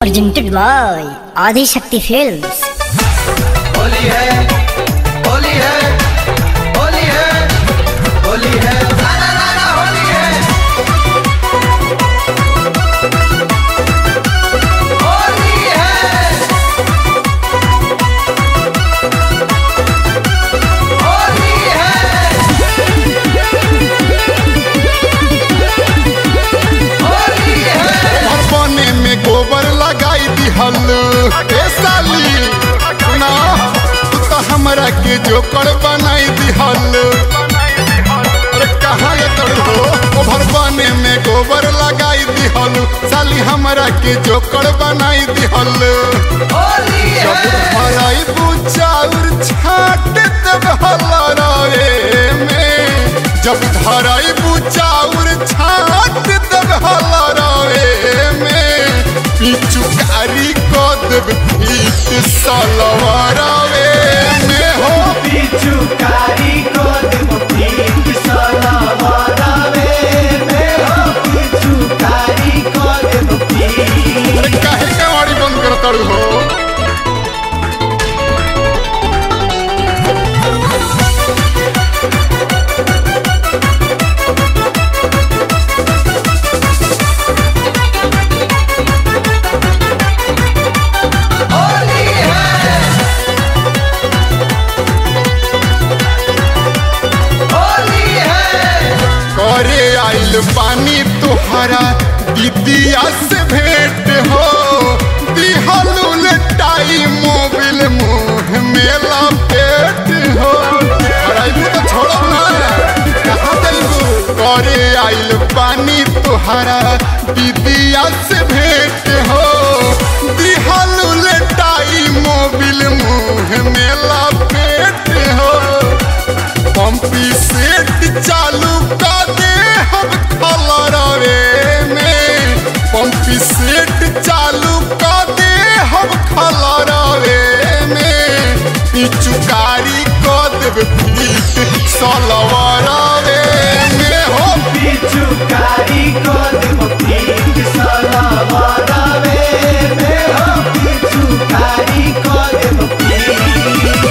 presented by Adi Shakti Films. Holi है होली है होली है होली है राना राना होली है होली है होली है होली है अपने में गोबर लगाई दिहल ए साली सुना तू तो हमरा के जोकर बनाई दिहल अरे कहाँ ले तर हो ओभर बने में गोबर लगाई दिहल साली हमरा के जोकर बनाई दिहल होली जब है भराई बुचाउर छाट देब हलराए में जब धराई बुचाउर छाट देब हलराए में पिचुकारी को देब फीट सलवारावे में हो पिचुकारी को देबो पीक सलावारावे में हो पिचुकारी को देबो पीक अरे काहे कवाड़ी बंद कर तड़ू हो होली है होली है करे आइल पानी तुहरा दीदिया से भेंट हो दिहलू लटाई मोबिल मुंह में लपेट हो अरे तो छोड़ो ना कहाँ जाइबू करे आइल पानी तुहरा दीदिया से भेंट हो दिहलू लटाई मोबिल मुंह में लपेट हो पंपी सेट चालू कर दे हम खलरवे में पंपी सेट चालू कर दे हम खलरवे में पिचुकारी कर देब फीट सलवरवे में हो पिचुकारी को देबो पीक सलावारावे में हो पिचुकारी को देबो पीक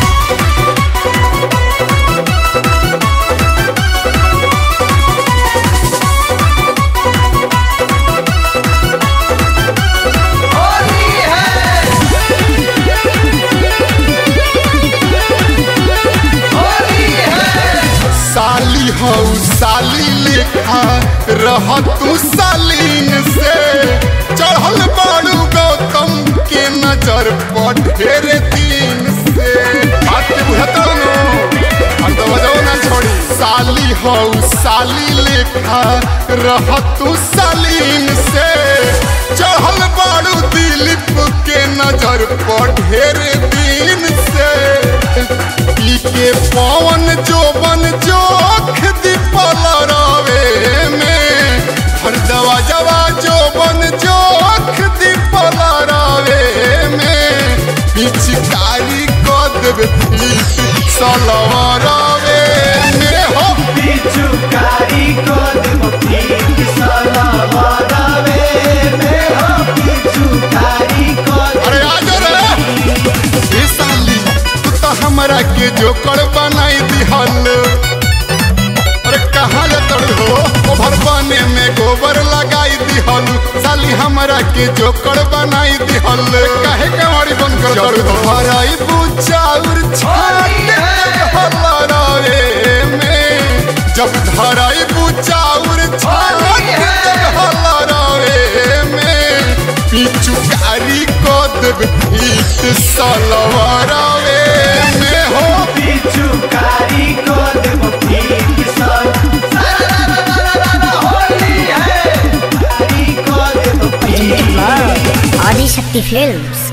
होली है होली है साली हो साली लेखा रह तू सालीन से चढ़ल बाड़ू गौतम के नजर पर ढेर दिन से बात के बुझता नो हम तो बजाओ ना छोड़ी साली हो साली लेखा रह तू सालीन से चढ़ल बाड़ू दिलीप के नजर पर ढेर दिन से पी के पवन जोबन जोख दीपल रवे में हर दवा जवा जोबन जोख दीपल रवे में पिचकारी को देवे फीट सलवरवे में हो पिचुकारी को देबो पीक सलावारावे में हो पिचुकारी को अरे आ जा रे ए साली तू तो हमरा के जोकर बनाई दिहल अरे कहाँ ले तड़ हो ओभर बने में गोबर लगाई दिहल साली हमरा के जोकर बनाई दिहल काहे कवाड़ी बंद कर तड़ हो हराई बुचाउर छाट हलरावे में जब धराई बुचाउर छाट हलरावे में पिचुकारी को देब फीट सलवारावे में हो पिचुकारी को देबो पीक सलावारावे होली है पिचुकारी को देबो Presented peak by Adi Shakti Films.